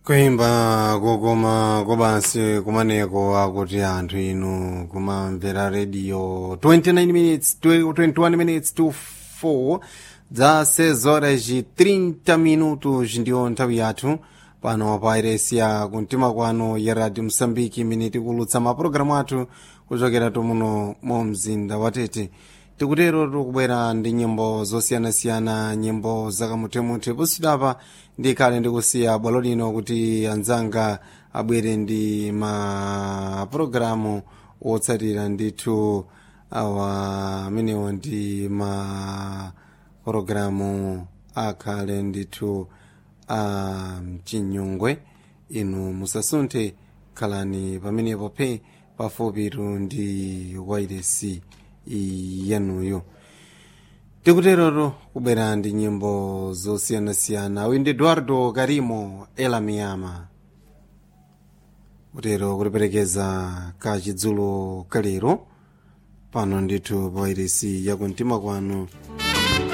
kuimba kukoma kobansi kumaneko akuti anthu inu kumamvera radio 29 minutes 21 minutes to 4 dza 6 horas e 30 minutos ndiyo nthawi yathu pano pa iresia kumtima kwano ya radio msambiki imene tikulutsa mapulogalamu athu kuchokera tumuno mu mzinda watete tikutero tikubwera ndi nyimbo zosiyanasiyana nyimbo zakamuthemuthe posidapa ndikhale ndikusiya bwalo lino kuti anzanga abwere ndi mapulogalamu otsatira ndithu awa amenewo ndi mapulogalamu akhale ndithu a mchinyungwe inu musasunthe khalani pamenepo pe pafupitu ndi wairesi yanuyo tikuterero kubwera ndi nyimbo zosiyanasiyana uyu ndi eduardo karimo elamiyama kutero kuliperekeza kachidzulo kalero pano ndithu pa wairesi yakumtima kwanu